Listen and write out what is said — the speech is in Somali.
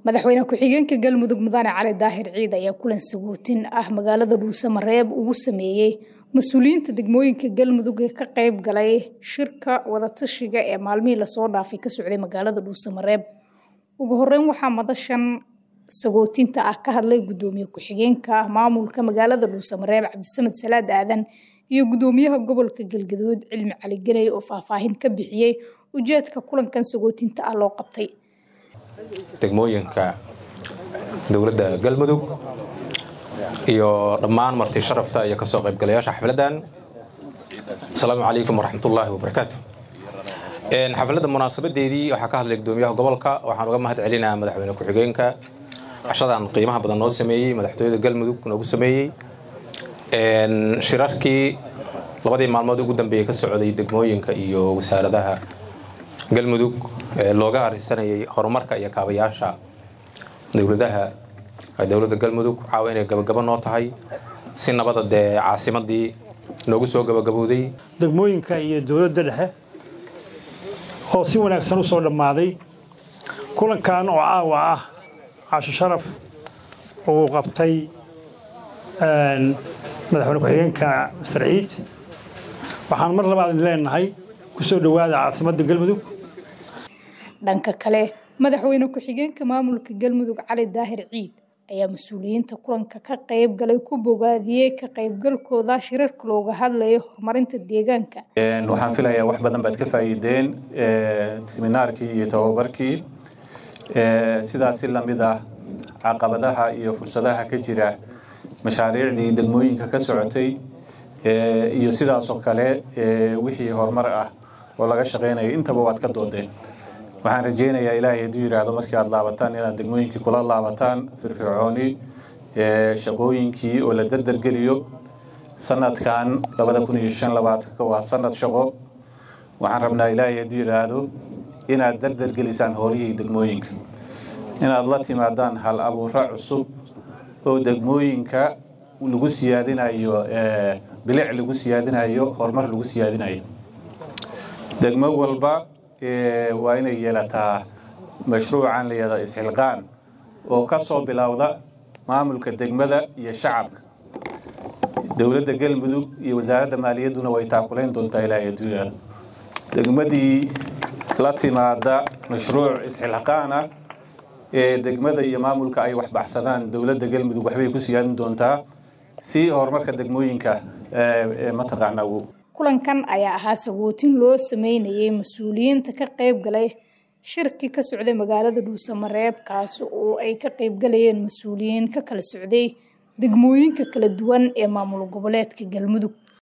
madaxweyne ku-xigeenka galmudug mudane cali daahir ciid ayaa kulan sagootin ah magaalada dhuusamareeb ugu sameeyey mas-uuliyiinta degmooyinka galmudug ee ka qayb galay shirka wadatashiga ee maalmihii lasoo dhaafay ka socday magaalada dhuusamareeb ugu horeyn waxaa madashan sagootinta ah ka hadlay gudoomiye ku-xigeenka maamulka magaalada dhuusamareeb cabdisamed salaad aadan iyo gudoomiyaha gobolka galgaduud cilmi cali ganey oo faahfaahin ka bixiyey ujeedka kulankan sagootinta ah loo qabtay degmooyinka dowladda galmudug iyo dhammaan marti sharafta iyo kasoo qaybgalayaasha xafladan asalaamu calaykum waraxmatullaahi wabarakaatu xafladda munaasabadeedii waxaa ka hadlay gudoomiyaha gobolka waxaan uga mahad celinaa madaxweyne ku-xigeenka cashadan qiimaha badan noo sameeyey madaxtooyada galmudug noogu sameeyey shirarkii labadii maalmood ugu dambeeyey ka socday degmooyinka iyo wasaaradaha galmudug looga arisanayay horumarka iyo kaabayaasha dowladaha dowladda galmudug caawa inay gabagabo noo tahay si nabada dee caasimadii noogu soo gabagabowday degmooyinka iyo dowladda dhexe oo si wanaagsan u soo dhammaaday kulankan oo caawa ah casho sharaf uu qabtay madaxweyne ku-xigeenka masar ciid waxaan mar labaad idin leenahay kusoo dhowaada caasimadda galmudug dhanka kale madaxweyne ku-xigeenka maamulka galmudug cali daahir ciid ayaa mas-uuliyiinta kulanka ka qayb galay ku bogaadiyey ka qaybgalkooda shirarka looga hadlayo horumarinta deegaanka waxaan filayaa wax badan baad ka faa'iideen seminaarkii iyo tababarkii sidaas si lamid ah caqabadaha iyo fursadaha ka jira mashaariicdii degmooyinka ka socotay iyo sidaasoo kale wixii horumar ah oo laga shaqaynayo intaba waad ka doodeen waxaan rajaynayaa ilaahay hadduu yidhaahdo markii aad laabataan inaad degmooyinkii kula laabataan firfircooni shaqooyinkii oo la derdergeliyo sanadkan labada kun iyo shan labaatanka waa sanad shaqo waxaan rabnaa ilaahay hadduu yidhaahdo inaad derdergelisaan howlihii degmooyinka inaad la timaadaan hal abuuro cusub oo degmooyinka lagu siyaadinayo bilic lagu siyaadinayo horumar lagu siyaadinayo degmo walba waa inay yeelataa mashruucan layada isxilqaan oo ka soo bilowda maamulka degmada iyo shacabka dowladda galmudug iyo wasaaradda maaliyadduna way taakulayn doontaa ilaahay hadduu yidhaahdo degmadii la timaada mashruuc isxilqaan ah ee degmada iyo maamulka ay waxbaxsadaan dowladda galmudug waxbay ku siyaadin doontaa si horumarka degmooyinka mataqaanaa kulankan ayaa ahaa sagootin loo sameynayay mas-uuliyiinta ka qayb galay shirkii ka socday magaalada dhuusamareeb kaas oo ay ka qayb galayeen mas-uuliyiin ka kala socday degmooyinka kala duwan ee maamul goboleedka galmudug